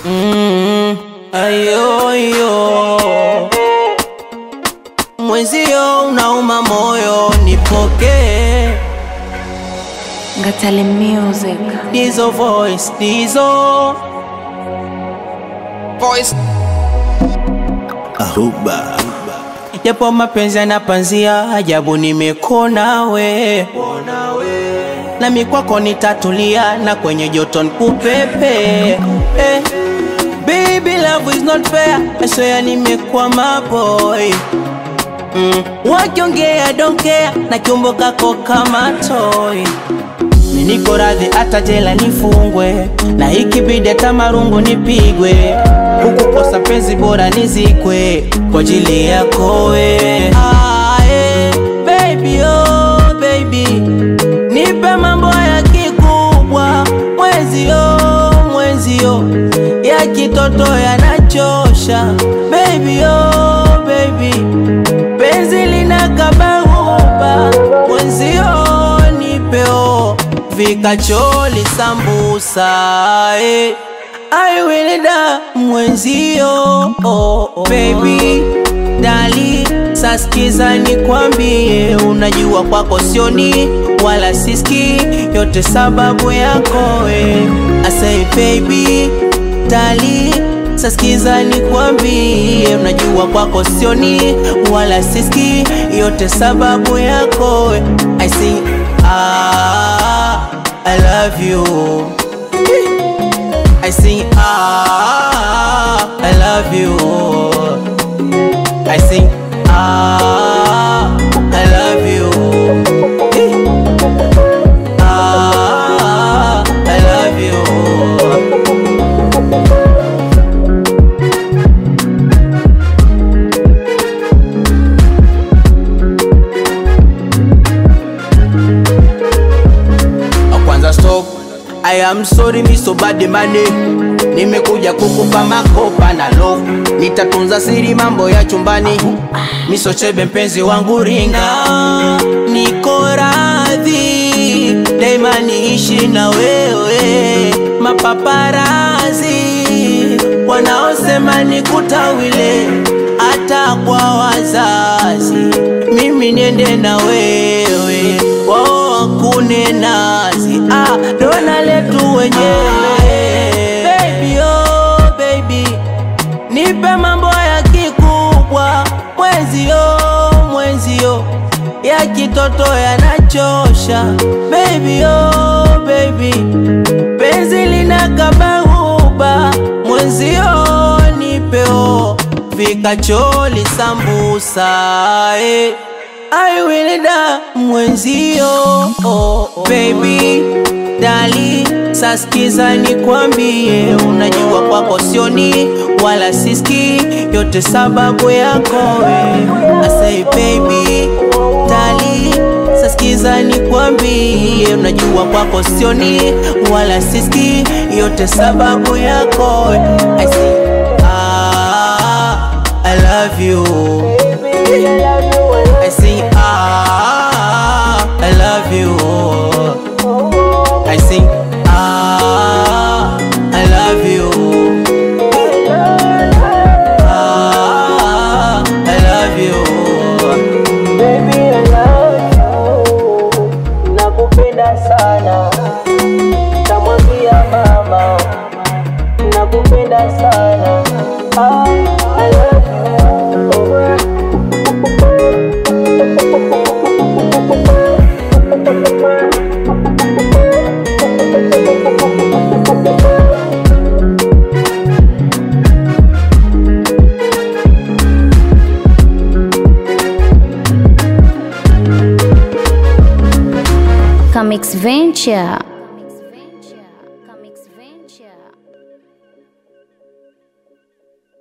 Mm, ayo, ayo. Mwenzio unauma moyo, nipokee Ngatale Music. Dizo voice, Dizo voice Ahuba Japo mapenzi yanapanzia, ajabu nimekona we nami kwako nitatulia, na kwenye joto nikupepe eh. Baby love is not fair, I swear nimekwama boy mm. Wakiongea don't care, na kiumbo kako kama toy Mi niko radhi hata jela nifungwe, na ikibidi hata marungu nipigwe, hukukosa penzi bora nizikwe kwa ajili yako we. Ah, eh, baby, oh, baby, nipe mambo ya kikubwa, mwenzio mwenzio ya kitoto yanachosha, baby, oh, baby penzi lina kabahuba mwenzio nipeo vikacholi sambusa eh. I will da mwenzio oh, oh. Baby dali saskiza nikwambie, unajua kwako sioni wala siski, yote sababu yako we. I say baby dali saskiza nikwambie, unajua kwako sioni wala siski, yote sababu yako we. I say ah, I love you I sing ah, I love you. I sing ah, I love you. Eh. Ah, I love you. kwanza stop I am sorry mi so bad money Nimekuja kukupa makopa na love Nitatunza siri mambo ya chumbani Miso chebe mpenzi wangu ringa Niko radhi Daima niishi na wewe Mapaparazi Wanaosema nikutawile Hata kwa wazazi Mimi niende na wewe Wao wakune nazi ah, dona letu wenyewe Baby oh baby Nipe mambo ya kikubwa Mwenzio mwenzio Ya kitoto yanachosha Baby oh baby Penzi lina kabahuba Mwenzio nipeo Vikacholi sambusa eh. I will da mwenzio oh, oh. Baby dali saskiza nikwambie, unajua kwako sioni wala siski, yote sababu yako we. I say baby dali saskiza nikwambie, unajua kwako sioni wala siski, yote sababu yako we. I say ah, I love you. I sing ah, I love you. I sing ah, I love you. Ah, I love you. Baby, I love you. Nakupenda sana. Tamwambia mama. Nakupenda sana. Ah, I love you. Comics Venture.